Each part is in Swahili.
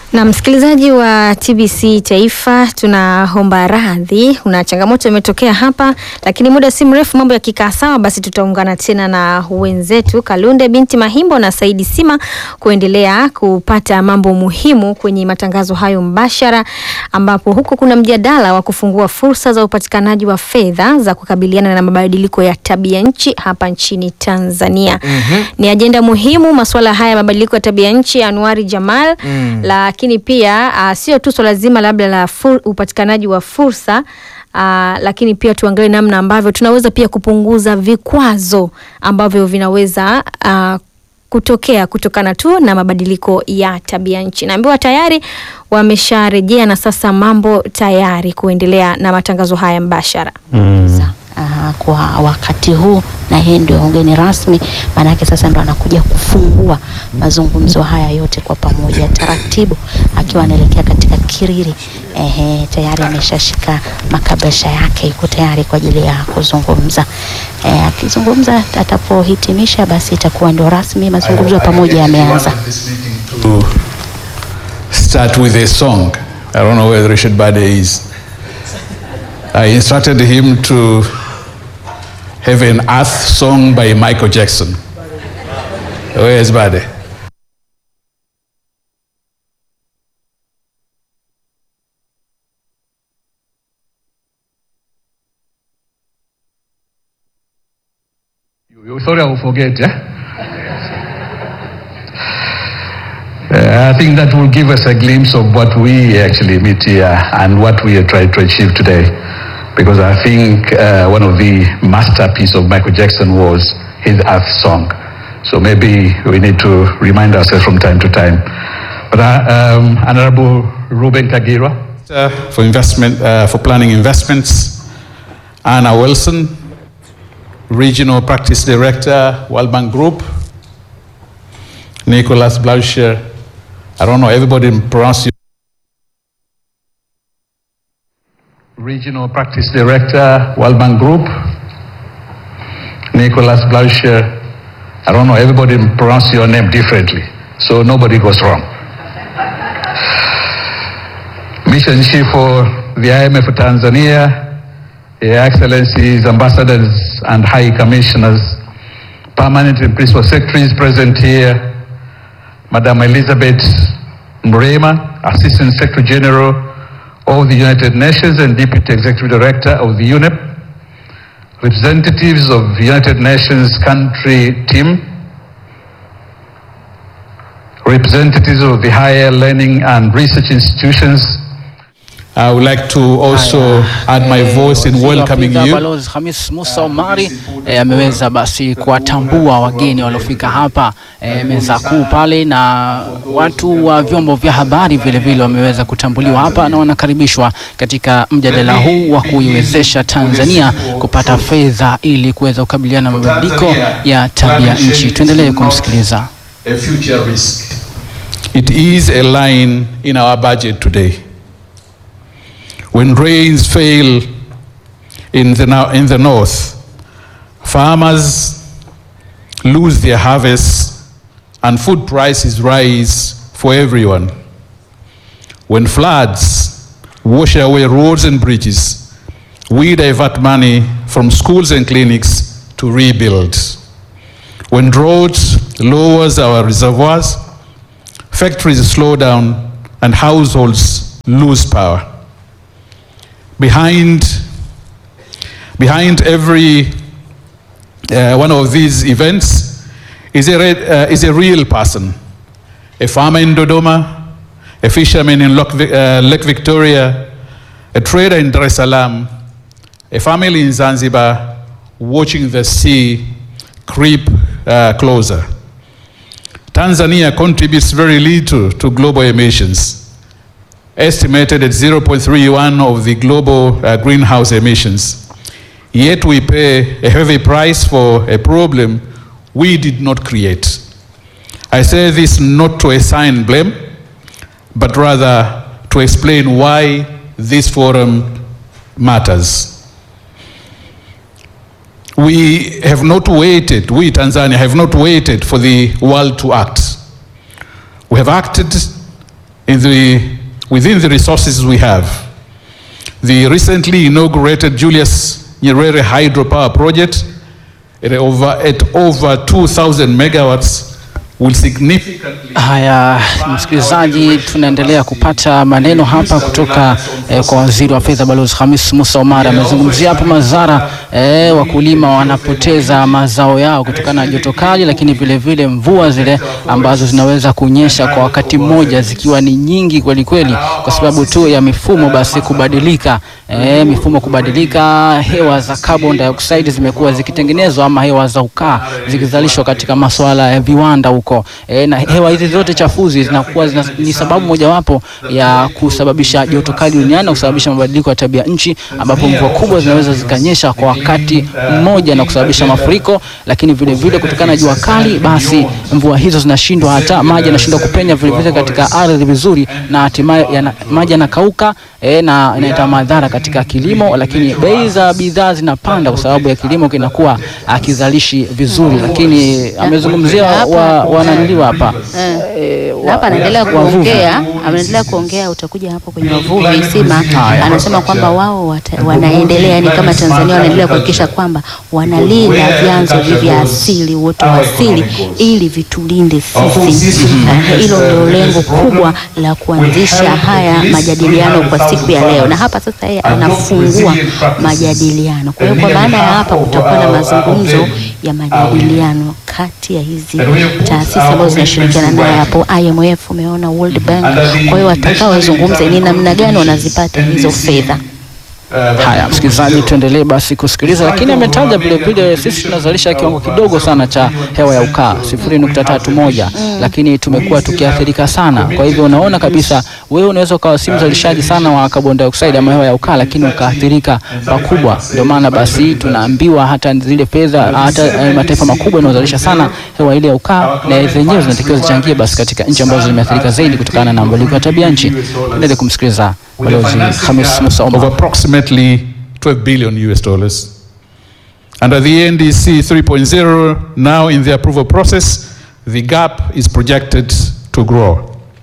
Na msikilizaji wa TBC Taifa, tunaomba radhi, kuna changamoto imetokea hapa, lakini muda si mrefu mambo yakikaa sawa, basi tutaungana tena na wenzetu Kalunde binti Mahimbo na Saidi Sima kuendelea kupata mambo muhimu kwenye matangazo hayo mbashara, ambapo huko kuna mjadala wa kufungua fursa za upatikanaji wa fedha za kukabiliana na mabadiliko ya tabia nchi hapa nchini Tanzania. Mhm. Ni ajenda muhimu masuala haya ya mabadiliko ya tabia nchi, Anuari Jamal Mm. lakini pia uh, sio tu swala zima labda la fur, upatikanaji wa fursa uh, lakini pia tuangalie namna ambavyo tunaweza pia kupunguza vikwazo ambavyo vinaweza uh, kutokea kutokana tu na mabadiliko ya tabia nchi. Naambiwa tayari wamesharejea na sasa mambo tayari kuendelea na matangazo haya mbashara. Aha, kwa wakati huu na yeye ndio mgeni rasmi, maanake sasa ndo anakuja kufungua mazungumzo haya yote kwa pamoja taratibu, akiwa anaelekea katika kiriri. Ehe, tayari ameshashika makabasha yake, yuko tayari kwa ajili ya kuzungumza. Eh, akizungumza atapohitimisha, basi itakuwa ndio rasmi mazungumzo ya pamoja yameanza. to start with a song. I don't know where Richard Bade is. I instructed him to have an earth song by Michael Jackson. Where is Bade? You, you sorry, I will forget. Yeah? Uh, I think that will give us a glimpse of what we actually meet here and what we are trying to achieve today. Because I think uh, one of the masterpiece of Michael Jackson was his Earth song. So maybe we need to remind ourselves from time to time. But uh, um, Honorable Ruben Kagira. Uh, for investment, uh, for planning investments, Anna Wilson, Regional Practice Director, World Bank Group, Nicholas Blauscher. I don't know, everybody pronounce it. Regional Practice Director, World Bank Group, Nicholas Blauscher. I don't know, everybody pronounce your name differently, so nobody goes wrong. Mission Chief for the IMF Tanzania, Your Excellencies, Ambassadors and High Commissioners, Permanent and Principal Secretaries present here, Madam Elizabeth Mrema, Assistant Secretary General of the United Nations and Deputy Executive Director of the UNEP, representatives of the United Nations country team, representatives of the higher learning and research institutions, I would like to also add my voice in Waziri wa welcoming Fedha you. Balozi Hamis Musa Omari eh, ameweza basi kuwatambua wageni waliofika hapa eh, meza kuu pale, na watu wa vyombo vya habari vile vile wameweza kutambuliwa hapa na wanakaribishwa katika mjadala huu wa kuiwezesha Tanzania kupata fedha ili kuweza kukabiliana na mabadiliko ya tabia nchi. Tuendelee kumsikiliza. a future risk. It is a line in our budget today. When rains fail in the, no- in the north, farmers lose their harvests and food prices rise for everyone. When floods wash away roads and bridges, we divert money from schools and clinics to rebuild. When drought lowers our reservoirs, factories slow down and households lose power. Behind, behind every uh, one of these events is a, re- uh, is a real person. A farmer in Dodoma, a fisherman in Lok- uh, Lake Victoria, a trader in Dar es Salaam, a family in Zanzibar watching the sea creep uh, closer. Tanzania contributes very little to global emissions, estimated at 0.31 of the global uh, greenhouse emissions. Yet we pay a heavy price for a problem we did not create. I say this not to assign blame, but rather to explain why this forum matters. We have not waited, we Tanzania have not waited for the world to act. We have acted in the, within the resources we have. The recently inaugurated Julius Nyerere hydropower project at over, at over 2,000 megawatts will significantly Haya, msikilizaji, tunaendelea kupata maneno hapa kutoka eh, kwa waziri wa fedha Balozi Hamis Musa Omar. Amezungumzia hapo madhara eh, wakulima wanapoteza mazao yao kutokana na joto kali, lakini vile vile mvua zile ambazo zinaweza kunyesha kwa wakati mmoja zikiwa ni nyingi kweli kweli, kwa sababu tu ya mifumo basi kubadilika, eh, mifumo kubadilika, hewa za carbon dioxide zimekuwa zikitengenezwa ama hewa za ukaa zikizalishwa katika masuala ya viwanda huko e, na hewa hizi zote chafuzi zinakuwa zina, ni sababu mojawapo ya kusababisha joto kali duniani na kusababisha mabadiliko ya tabia nchi, ambapo mvua kubwa zinaweza zikanyesha kwa wakati mmoja na kusababisha mafuriko, lakini vile vile kutokana na jua kali, basi mvua hizo zinashindwa, hata maji yanashindwa kupenya vile vile katika ardhi vizuri, na hatimaye yana- maji yanakauka e, na inaleta madhara katika kilimo, lakini bei za bidhaa zinapanda kwa sababu ya kilimo kinakuwa akizalishi vizuri, lakini amezungumzia wa, wananiliwa hapa Eh, na hapa anaendelea kuongea, anaendelea kuongea, utakuja hapo kwenye wavuvi Isima Haya. anasema kwamba wao wata- wanaendelea, yani kama Tanzania wanaendelea kuhakikisha kwamba wanalinda vyanzo hivi vya asili, uoto wa asili, ili vitulinde sisi. Eh, Hilo ndio lengo kubwa la kuanzisha haya majadiliano kwa siku ya leo, na hapa sasa yeye anafungua majadiliano. Kwa hiyo kwa maana ya hapa kutakuwa na mazungumzo ya majadiliano kati ya hizi taasisi ambazo zinashirikiana naye hapo, IMF, umeona World Bank. Kwa hiyo watakaozungumza ni namna gani wanazipata hizo fedha. Haya, msikilizaji, tuendelee basi kusikiliza, lakini ametaja vile vile sisi tunazalisha kiwango kidogo sana cha hewa ya ukaa sifuri nukta tatu moja lakini tumekuwa tukiathirika sana. Kwa hivyo unaona kabisa, wewe unaweza ukawa si mzalishaji sana wa carbon dioxide ama hewa ya ukaa, lakini ukaathirika pakubwa. Ndio maana basi tunaambiwa hata zile fedha, hata eh, mataifa makubwa yanayozalisha sana hewa ile ya ukaa, na zenyewe zinatakiwa zichangie basi katika nchi ambazo zimeathirika zaidi kutokana na mabadiliko ya tabia nchi. Endelee kumsikiliza Balozi Hamis Musa of Omar. approximately 12 billion US dollars. Under the NDC 3.0, now in the approval process, the gap is projected to grow.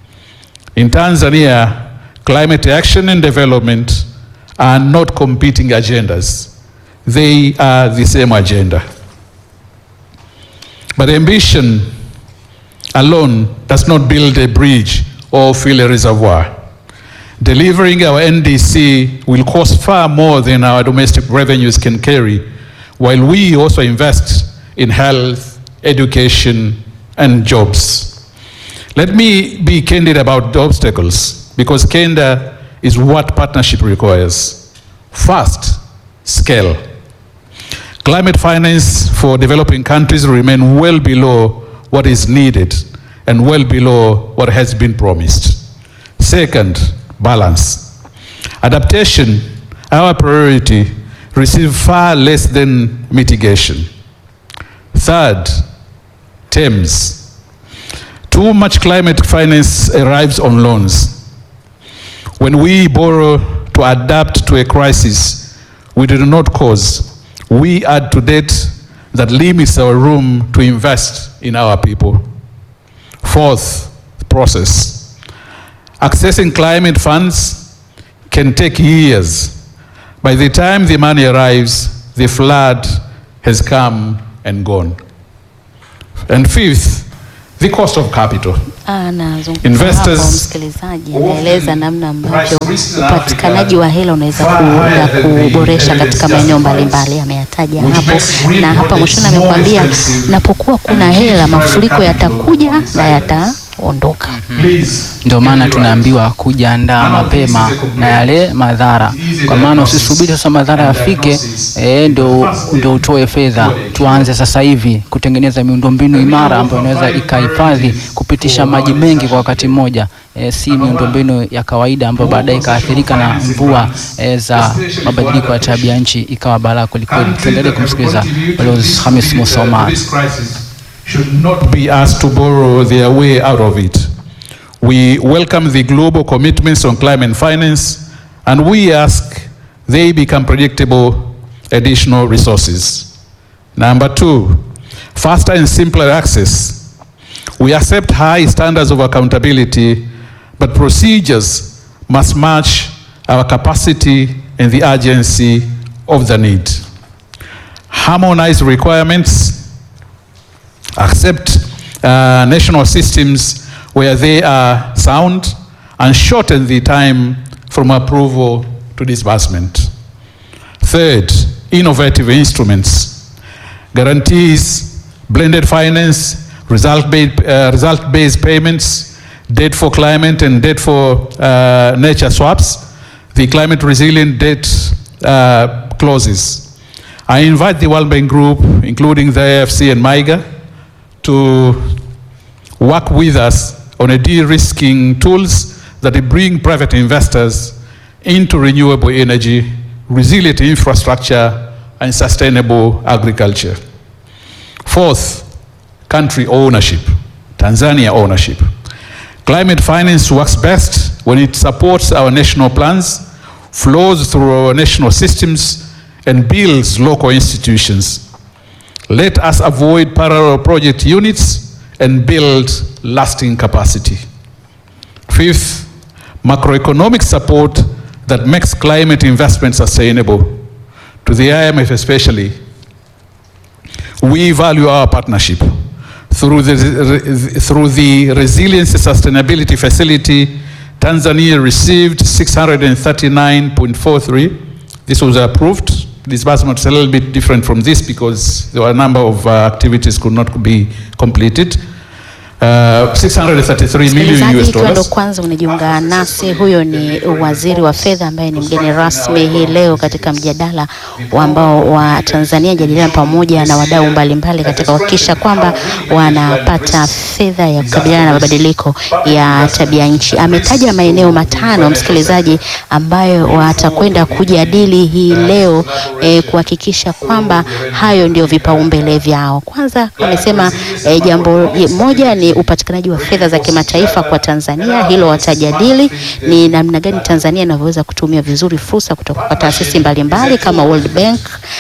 In Tanzania, climate action and development are not competing agendas. They are the same agenda. But ambition alone does not build a bridge or fill a reservoir. Delivering our NDC will cost far more than our domestic revenues can carry, while we also invest in health, education, and jobs. Let me be candid about the obstacles, because candor is what partnership requires. First, scale. Climate finance for developing countries remain well below what is needed and well below what has been promised. Second, balance. Adaptation, our priority, receive far less than mitigation. Third, terms. Too much climate finance arrives on loans. When we borrow to adapt to a crisis we do not cause, we add to debt that limits our room to invest in our people. Fourth, process. Accessing climate funds can take years. By the time the money arrives, the flood has come and gone. And fifth, the cost of capital. Anazungumza Investors hapo msikilizaji, anaeleza namna ambavyo price risk in upatikanaji Africa wa hela unaweza far kuunda higher than the kuboresha katika intelligence maeneo justifies. mbalimbali, ameyataja Which hapo, makes real na hapa projects mwishoni more amekwambia expensive napokuwa kuna and hela, keeps the mafuriko capital yatakuja on na side. yataondoka. Please. Ndio maana tunaambiwa kujiandaa mapema na yale madhara, kwa maana usisubiri sasa madhara yafike eh, ndio ndio utoe fedha. Tuanze sasa hivi kutengeneza miundombinu imara ambayo inaweza ikahifadhi kupitisha maji mengi kwa wakati mmoja, eh, si miundombinu ya kawaida ambayo baadaye ikaathirika na mvua eh, za mabadiliko ya tabia nchi ikawa balaa kwelikweli. Tuendelee kumsikiliza Balozi Hamis Musa Omar. This crisis should not be asked to borrow their way out of it. We welcome the global commitments on climate finance, and we ask they become predictable additional resources. Number two, faster and simpler access. We accept high standards of accountability, but procedures must match our capacity and the urgency of the need. Harmonize requirements, accept uh, national systems where they are sound, and shorten the time from approval to disbursement. Third, innovative instruments, guarantees, blended finance, result-based uh, result-based payments, debt for climate and debt for uh, nature swaps, the climate resilient debt uh, clauses. I invite the World Bank Group, including the AFC and MIGA, to work with us on a de-risking tools that bring private investors into renewable energy, resilient infrastructure, and sustainable agriculture. Fourth, country ownership, Tanzania ownership. Climate finance works best when it supports our national plans, flows through our national systems, and builds local institutions. Let us avoid parallel project units and build lasting capacity. Fifth, macroeconomic support that makes climate investment sustainable. To the IMF especially, we value our partnership. Through the, through the Resilience Sustainability Facility, Tanzania received 639.43. This was approved. Disbursement is a little bit different from this because there were a number of uh, activities could not be completed. Uh, 633 million Msikilizaji, US ikiwa ndo dollars. kwanza unajiunga nasi, huyo ni waziri wa fedha ambaye ni mgeni rasmi hii leo katika mjadala wa ambao wa Tanzania jadiliana pamoja na wadau mbalimbali katika kuhakikisha kwamba wanapata fedha ya kukabiliana na mabadiliko ya tabia nchi. Ametaja maeneo matano, msikilizaji, ambayo watakwenda kujadili hii leo eh, kuhakikisha kwamba hayo ndio vipaumbele vyao. Kwanza amesema eh, jambo moja ni upatikanaji wa fedha za kimataifa kwa Tanzania. Hilo watajadili ni namna gani Tanzania inavyoweza kutumia vizuri fursa kutoka kwa taasisi mbalimbali kama World Bank,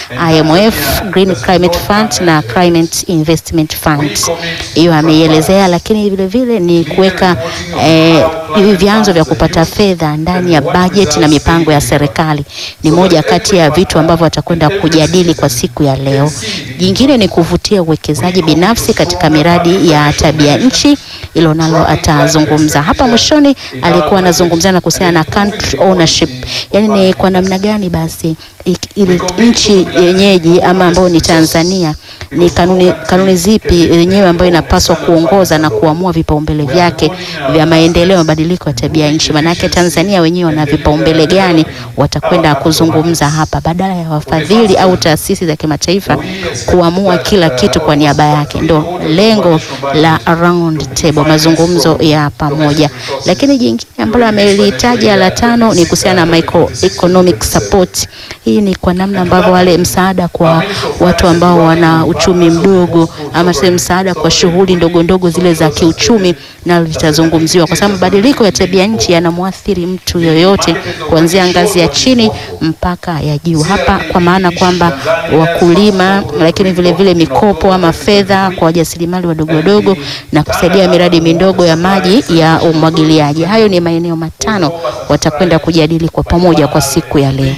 IMF, Green Climate Fund na Climate Investment Fund. Hiyo ameielezea, lakini vile vile ni kuweka eh, hivi vyanzo vya kupata fedha ndani ya bajeti na mipango ya serikali. Ni moja kati ya vitu ambavyo watakwenda kujadili kwa siku ya leo. Jingine ni kuvutia uwekezaji binafsi katika miradi ya tabia nchi, hilo nalo atazungumza hapa mwishoni. Alikuwa anazungumzia na kuhusiana na country ownership, yani ni kwa namna gani basi ik- ile nchi yenyeji ama ambayo ni Tanzania ni kanuni, kanuni zipi yenyewe ambayo inapaswa kuongoza na kuamua vipaumbele vyake vya maendeleo mabadiliko ya tabia nchi. Maanake Tanzania wenyewe wana vipaumbele gani, watakwenda kuzungumza hapa, badala ya wafadhili au taasisi za kimataifa kuamua kila kitu kwa niaba yake. Ndo lengo la round table, mazungumzo ya pamoja. Lakini jingine ambalo amelitaja la tano ni kuhusiana na microeconomic support. Hii ni kwa namna ambavyo wale msaada kwa watu ambao wana uchumi mdogo ama tuseme msaada kwa shughuli ndogo ndogo zile za kiuchumi, nalo litazungumziwa kwa sababu mabadiliko ya tabia nchi yanamwathiri mtu yoyote kuanzia ngazi ya chini mpaka ya juu. Hapa kwa maana kwamba wakulima, lakini vile vile mikopo ama fedha kwa wajasiriamali wadogo wadogo na kusaidia miradi midogo ya maji ya umwagiliaji. Hayo ni maeneo matano watakwenda kujadili kwa pamoja kwa siku ya leo.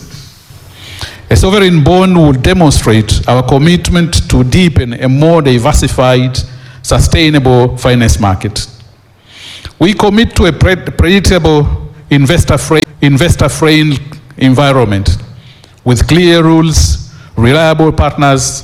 A sovereign bond will demonstrate our commitment to deepen a more diversified, sustainable finance market. We commit to a pre- predictable, investor fra- investor friendly environment with clear rules, reliable partners,